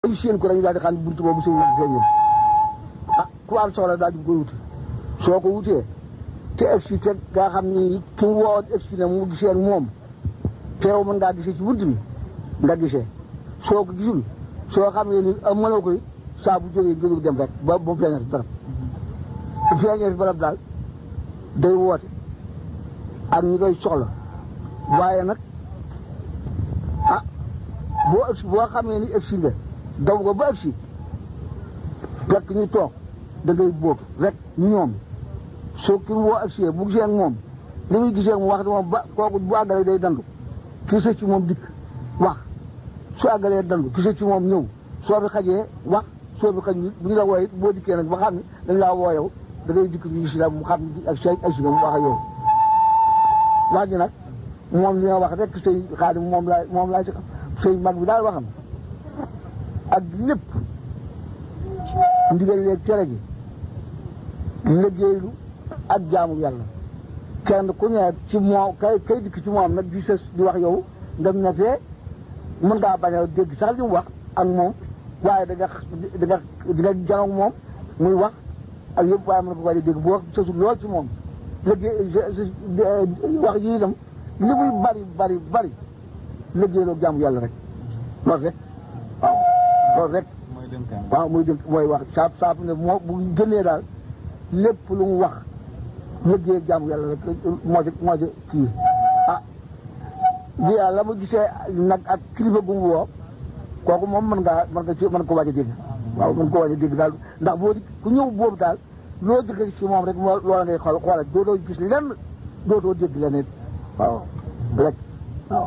ñu séen ko dañu daal di xam ne buntu boobu sëñ mag feeñul ah ku am soxla daal di koy wuti soo ko wutee te egsi te nga xam ni ki mu woo egsi na mu gisee ak moom teew mën ngaa gisee ci bunt bi nga gisee soo ko gisul soo xam ne ni am mënoo koy saa bu jógee jógee dem rek ba ba feeñee fi barab bu feeñee fi barab daal day woote ak ñi koy soxla waaye nag ah boo egsi boo xamee ni egsi nga daw nga ba egsi fekk ñu toog da ngay bóob rek ñu ñoom soo ki mu woo egsi bu gisee ak moom li muy gisee ak moom wax moom ba kooku bu àggalee day dandu kii sa ci moom dikk wax su àggalee dandu kii sa ci moom ñëw soo bi xajee wax soo bi xaj bu ñu la wooyee boo dikkee nag ba xam ne dañ laa woo yow da ngay dikk ñu gis la mu xam ne ak say egsi nga mu wax ak yow wax ji nag moom li nga wax rek sëy xaadim moom laa moom laa ci xam sëy mag bi daal waxam ak lépp ndigal leeg tere gi liggéeylu ak jaamu yàlla kenn ku ne ci moom kay kay dikk ci moom nag di sës di wax yow nga ne fee mën ngaa bañ a dégg sax li mu wax ak moom waaye da nga da nga di nga janoog moom muy wax ak yëpp waaye mën nga ko di dégg bu wax sësul lool ci moom liggéey wax yi itam li muy bari bari bari liggéeyloo jaamu yàlla rek loolu rek waaw loolu rek waaw muy dënk mooy wax saab saab ne moo bu gënee daal lépp lu mu wax liggéey jaamu yàlla rek moo ci moo ci kii ah di la mu gisee nag ak kilifa gu mu woo kooku moom mën ngaa mën nga ci mën ko waaj a dégg waaw mën ko waaj a dégg daal ndax boo ku ñëw boobu daal loo dëgg ci moom rek moo loola ngay xool xoolal dootoo gis lenn dootoo dégg leneen waaw rek waaw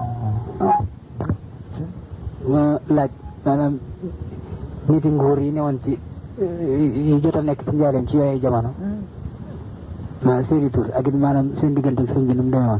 ma laaj maanaam niti nguur yi newoon ci yi jot a nekk ci njaareem ci yooyu jamono ma seeni tur ak it maanaam seen diggante ak sëñ bi nu mu demee woon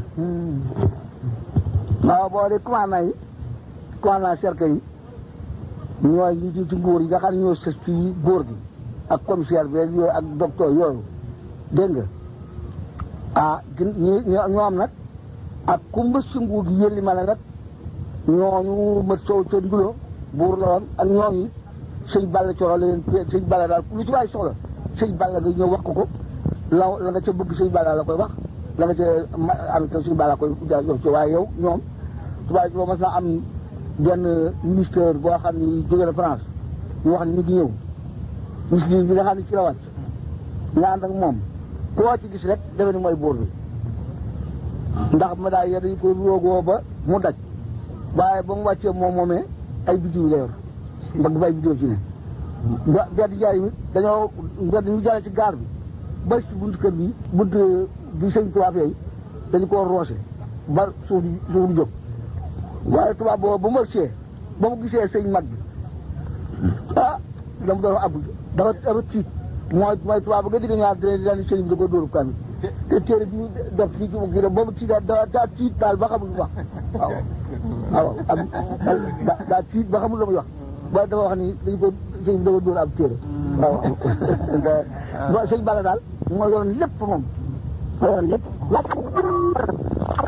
waaw boo de commandant yi commandant cercle yi ñooy ñi ci ci nguur yi nga xam ne ñoo sës ci góor gi ak commissaire bi yooyu ak docteur yooyu dégg nga ah ñi ñoom nag ak ku mbës si nguur gi yëlli ma ne nag ñooñu mët sow ca ndulo buur la woon ak ñooñu sëñ Balla coro la leen sëñ Balla daal lu ci waay soxla sëñ Balla nga ñëw wax ko ko la la nga ca bëgg sëñ Balla la koy wax la nga ca am ta sëñ Balla koy yow ci waaye yow ñoom tubaab bi mas naa am benn ministère boo xam ne jóge na France ñu wax ne ñu ngi ñëw ministre bi nga xam ne ci la wàcc nga ànd ak moom koo ci gis rek defe ni mooy buur bi ndax ma daal dañu ko roogoo ba mu daj waaye ba mu wàccee moom moomee ay bidiw la yor ndax dafa ay bidiw ci ne ba bedd jaay mi dañoo bedd ñu jaay ci gaar bi ba ci buntu kër bi buntu bi sëñ tubaab yooyu dañu koo roose ba suuf di suuf di jóg waaye tubaab boobu ba mu wàccee ba mu gisee sëñ mag bi ah dama doon ab dafa dafa tiit mooy mooy tubaab ba nga digg ñaar dina daan sëñ bi da ko dóoru kamit te téere bi ñu def fii ci mu kii boobu tiit daa daa tiit daal ba xamul lu wax waaw waaw am daa tiit ba xamul la muy wax ba dafa wax ni dañu ko sëñ bi da ko dóor ab téere waaw sëñ Balla daal moo yoroon lépp moom moo yoroon lépp